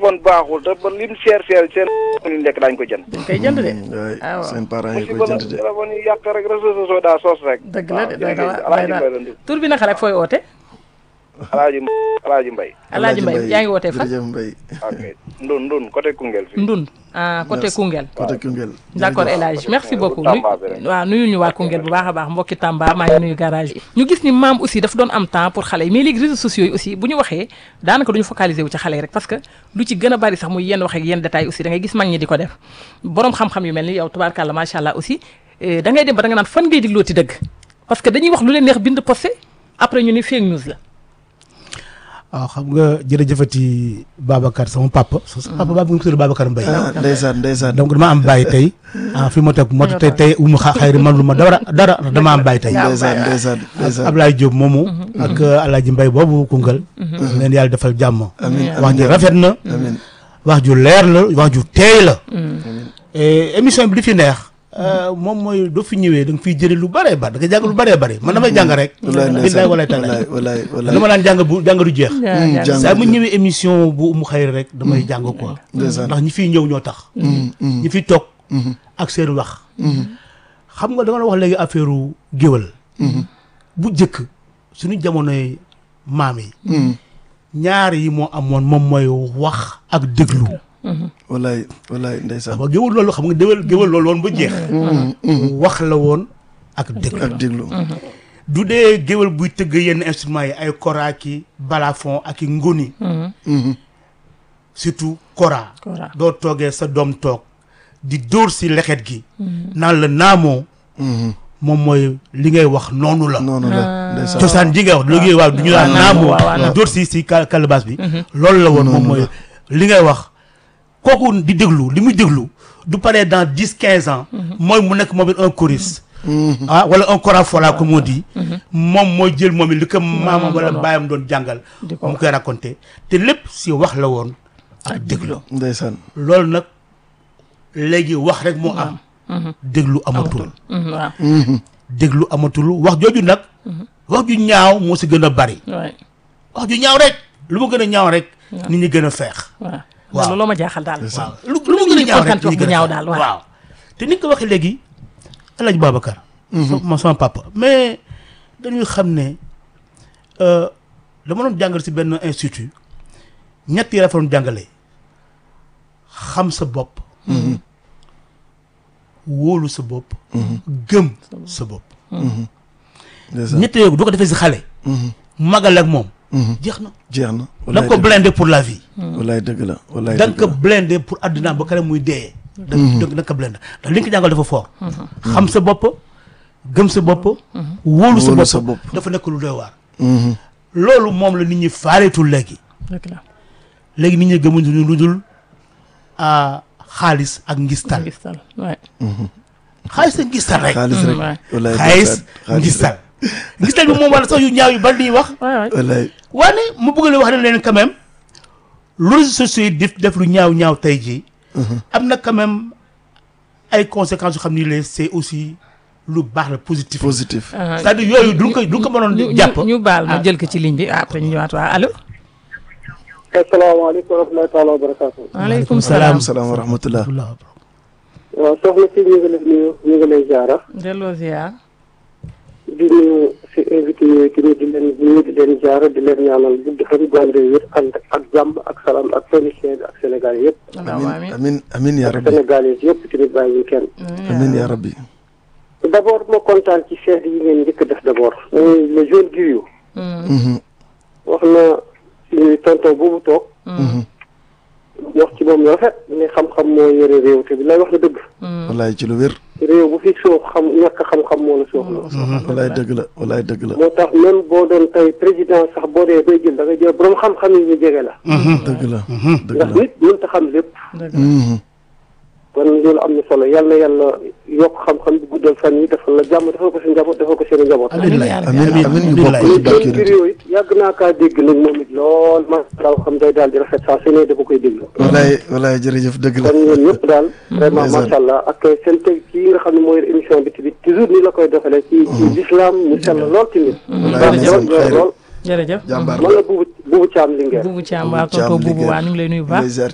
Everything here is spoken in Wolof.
téléphone baaxul te ba lim seer seer seen ñu nekk daañu ko jënd. dañ koy jënd de. waay ah waaw. seen parents yi musiba koy la jënd de téléphone yi yàq rek réseaux sociaux daa sos rek. dëgg la de doy na waar Alaaji doy na Mbay la ndu tur bi naka rek fooy oote. Alaaji Alaaji Mbay Alaaji Mbay yaa ngi wootee fan. jërëjëf Mbay ok ndun ndun côté Koungheul fii. Ndund ah côté Merci. Koungheul. côté Koungheul d'accord El Hadj merci beaucoup nuy Tamba bi rek. waaw nuyu ñu waa Koungheul bu baax a baax mbokki Tamba maa ngi nuyu garage yi ñu gis ni maam aussi dafa doon am temps pour xale yi mais léegi réseaux sociaux yi aussi bu ñu waxee daanaka du ñu focaliser wu ci xale yi rek parce que lu ci gën a bari sax muy yenn wax ak yenn détails aussi da ngay gis mag ñi di ko def borom xam-xam yu mel ni yow tubaarkàlla macha allah aussi eh, da ngay dem ba da nga naan fan ngay digloo ci dëgg parce que dañuy wax lu leen neex bind posté après ñu ni fake news la waaw xam nga jërëjëfati Babacar sama papa. sama papa baabu nga tudd Babacar Mbaye. ah ndeysaan ndeysaan donc dama am bàyyi tey ah fi ma teg moo tax tey tey umu xa xayri man lu ma dara dara dama am bàyyi tey. ndeysaan ndeysaan ndeysaan Ablaye Diop moomu. ak Alaaji Mbay boobu Koungheul. leen yàlla defal jàmm. amiin wax ji rafet na. amiin wax ju leer la wax ju teey la. et émission bi li fi neex. moom mooy doo fi ñëwee da nga fiy jëlee lu bëree bëri da nga jàng lu bëree bëri man damay jàng rek. wallaay billaay ndeysaan walaay taalaay wallaay wallaay wallaay dama daan jàng bu jàng du jeex. jàng saa mu ñëwee émission bu mu xayri rek damay jàng quoi. ndeysaan ndax ñi fiy ñëw ñoo tax. ñi fiy toog. ak seen wax. xam nga da nga wax léegi affaire géwal. bu njëkk suñu jamonoy maam yi. ñaar yi moo amoon moom mooy wax ak déglu. wallaay wallaay ndeysaan xam nga géwal loolu xam nga déwal géwal loolu woon ba jeex. wax la woon ak déglu. ak déglu du dee géwal buy tëgg yenn instruments yi ay kora ki balafon ak i ngoni. surtout kora. Kora. doo toogee sa doom toog di dóor si lexet gi. naan la naamoo. moom mooy li ngay wax noonu la. noonu la ndeysaan cosaan ji ngay wax léegi waaw du ñu naan naamoo. waaw, waaw, di dóor si si ka calebasse bi. loolu la woon moom mooy li ngay wax. kooku di déglu li muy déglu du paree dans dix quinze ans. mooy mu nekk moom it un choriste. ah wala un corafola comme on dit. moom mooy jël moom it li ko maamam wala doon wax. baayam doon jàngal. Di ko mu koy raconté te lépp si wax la woon ak déglu. ndeysaan loolu nag léegi wax rek moo am. déglu amatul. Mhm, waaw déglu amatul wax jooju nag. wax ju ñaaw moo si gën a bari. waay wax ju ñaaw rek lu mu gën a ñaaw rek. nit ñi gën a feex. waaw Waaw. loolu ma jaaxal daal waaw lu lu mu gën a ñaaw rek kontaan ci wax nit ñi bu gën a ñaaw feex. daal waaw. waaw te ni nga ko waxee léegi El Hadj Babacar. sama sama papa mais dañuy xam ne euh, dama doon jàngal si benn institut ñett yi la fa doon jàngalee xam sa bopp. wóolu sa bopp. gëm sa bopp. ndeysaan ñett yooyu du ko defee si xale. magal ak moom. jeex na jeex na da nga ko blindé pour la vie. wallaay dëgg la wallaay da nga dëgg ko la blindé pour àdduna ba kare muy dee. da nga da nga ko blindé ndax li nga ko jàngal dafa fort. xam sa bopp gëm sa bopp. wóolu sa Wóolu bopp sa bopp. dafa nekk lu doy waar. loolu moom la nit ñi faareetul léegi. dëgg la léegi nit ñi gëmuñu lu dul ah, xaalis ak ngistal. ngistal waay xaalis ak ngistal rek. xaalis rek waay. wallaay xaalis ndeysaan, ngistal. ngistal bi moom wala sax yu ñaaw yu bari di wax. waay waay wallaay waane mu bëgg la wax ne leen quand même lu réseaux sociaux yi def def lu ñaaw ñaaw tey jii. am na quand même ay conséquences yu xam ni les c'est aussi lu baax la positif. positif Ah, c'est-à-dire yooyu duñ ko duñ ko mënoon ñu jàpp. ñu ñu baal ma jël ko ci ligne bi après ñu ñëwaat waa allo. asalaamaaleykum wa rahmatulahi taala wa barakaatu. maaleykum salaam salaam. salaam wa rahmatullah waaw soxna si ñu ngi lay nuyu ñu ngi lay jaara delloo ziar. di nuyu si invité yooyu tamit di leen nuyu di leen jaara di leen ñaanal gudd fan gànde wér ànd ak jàmm ak salaam ak technicien bi ak Sénégal yëpp. allahumma amin amiin amin amin ya ak rabbi Sénégalais yëpp tamit bàyyiwuñ kenn. amin ya rabbi d' abord ma kontaan ci seet yi ngeen njëkk a def d' abord. muy le jeune Guiriou. Mhm, wax na suñu tonton boobu toog. wax ci moom lu rafet ne xam-xam moo yore réew te bi lay wax na dëgg. wallaay ci lu wér réew bu fi soox xam ñàkk xam-xam moo la soox la. wallaay dëgg la wallaay dëgg la moo tax même boo doon tey président sax boo dee bay jël da nga jël borom xam-xam yi ñu jege la. dëgg la dëgg ndax la nit mënut a xam lépp. Mhm, kon loolu am na solo yal na yàlla yokk xam-xam bi guddal fan yi defal la jàmm defal ko sa njaboot defal ko seen njaboot. amiin yaa rabbi. amin amin ñu bokk ci mais barke seen yonent vidéo it yàgg naa kaa dégg nag moom it lool ma daal xam day daal di rafet saa su ne dafa koy déglu. wallaay wallaay jërëjëf dëgg la kon ñun ñëpp daal. vraiment ndeysaan. macha allah ak seen teg kii nga xam ne mooy émission bi tamit toujours ni la koy doxalee. ci ci l'islam mu sell lool tamit. wallaay baax ndeysaan, lool yor xayri. lool. jërëjëf. jàmbaar man la buubu buubu caam Linguère. buubu Thiam Buubu waa Thiam tonton buubu Linguère. waa ñu ngi lay nuyu bu ñu lay baax. ziar